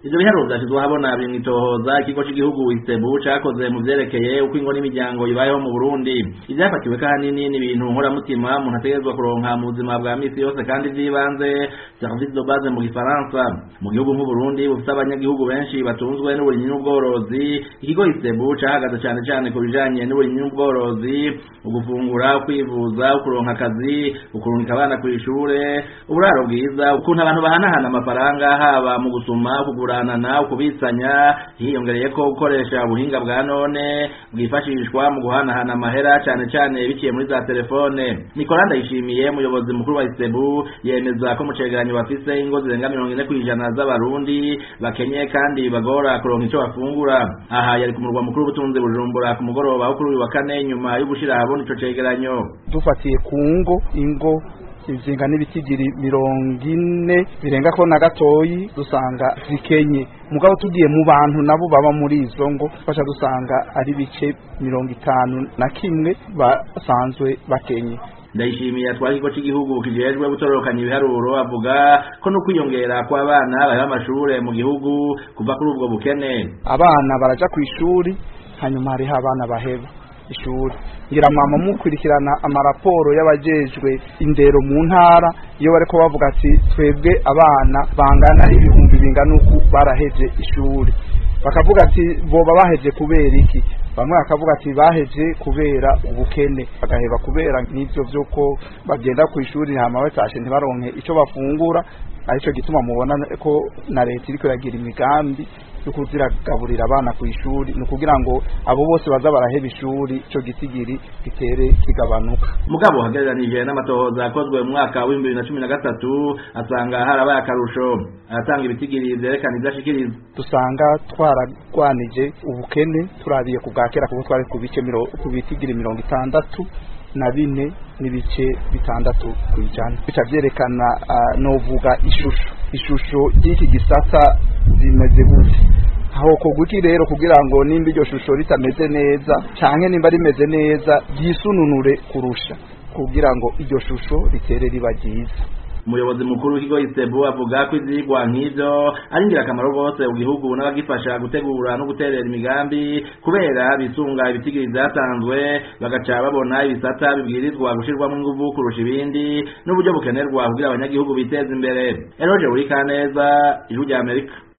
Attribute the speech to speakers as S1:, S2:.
S1: ivyo biharuro vyashizwe ahabona biri mw'itohoza ikigo c'igihugu istebu cakoze mu vyerekeye uko ingo n'imiryango ibayeho mu burundi ivyafatiwe kanini ni ibintu nkoramutima umuntu ategerezwa kuronka mu buzima bwa misi yose kandi vy'ibanze service de base mu gifaransa mu gihugu nk'uburundi bufite abanyagihugu benshi batunzwe n'uburimyi n'ubworozi ikigo istebu cahagaze cane cane ku bijanye n'uburimyi n'ubworozi ugufungura kwivuza ukuronka akazi ukurungika abana kw'ishure uburaro bwiza ukuntu abantu bahanahana amafaranga haba mu gusuma kuguranana ukubitsanya hiyongereye ko gukoresha ubuhinga bwa none bwifashishwa mu guhanahana amahera cane cane biciye muri za telefone Nicolas Ndayishimiye umuyobozi mukuru wa Istebu yemeza ko mu cegeranyo bafise ingo zirenga mirongo ine kw'ijana z'abarundi bakenye kandi bagora kuronka ico bafungura aha yari ku murwa mukuru w'ubutunzi Bujumbura ku mugoroba wo kuri uyu wa kane nyuma yo gushira ahabona ico cegeranyo
S2: dufatiye ku ngo ingo izinga n'ibitigiri mirongo ine birenga ko na gatoyi dusanga zikenye mugabo tugiye mu bantu nabo baba muri izo ngo fasha dusanga ari bice mirongo itanu na kimwe basanzwe bakenye
S1: ndayishimiye atwara ikigo cy'igihugu kijejwe gutororokanya ibiharuro avuga ko no kwiyongera kw'abana baheba amashure mu gihugu kuva kuri ubwo bukene
S2: abana baraja ku ishuri hanyuma hariho abana baheba ishuri ngira mama mukurikirana amaraporo y'abajejwe indero mu ntara iyo bariko bavuga ati twebwe abana bangana ibihumbi bingana uku baraheje ishuri bakavuga ati boba baheje kubera iki bamwe bakavuga ati baheje kubera ubukene bagaheba kubera n'ivyo vyuko bagenda ku ishuri hama batashe ntibaronke ico bafungura arico gituma mubona ko na leta iriko iragira imigambi yo kuziragaburira abana ku ishuri ni ukugira ngo abo bose baza baraheba ishuri ico gitigiri gitere kigabanuka
S1: mugabo hagereranije n'amatohoza akozwe mu mwaka w'ibihumbi bibiri na cumi na gatatu asanga harabaye akarusho aratanga ibitigiri vyerekana ivyo ashikiriza
S2: dusanga twaragwanije ubukene turabiye ku bwa kera kuko twari ku bice ku bitigiri mirongo itandatu na bine n'ibice bitandatu ku ijana bica vyerekana uh, novuga ishusho ishusho y'iki gisata zimeze gute aho kuguki rero kugira ngo nimba iryo shusho ritameze neza canke nimba rimeze neza ryisununure kurusha kugira ngo iryo shusho ritere riba ryiza
S1: umuyobozi mukuru w'ikigo isebu avuga ko ivyigwa nk'ivyo ari ingirakamaro rwose mu gihugu n'abagifasha gutegura no guterera imigambi kubera bisunga ibitigiri vyatanzwe bagaca babona ibisata bibwirizwa gushirwamwo inguvu kurusha ibindi n'uburyo bukenerwa kugira abanyagihugu biteze imbere eroje buri kaneza ijwi rya amerika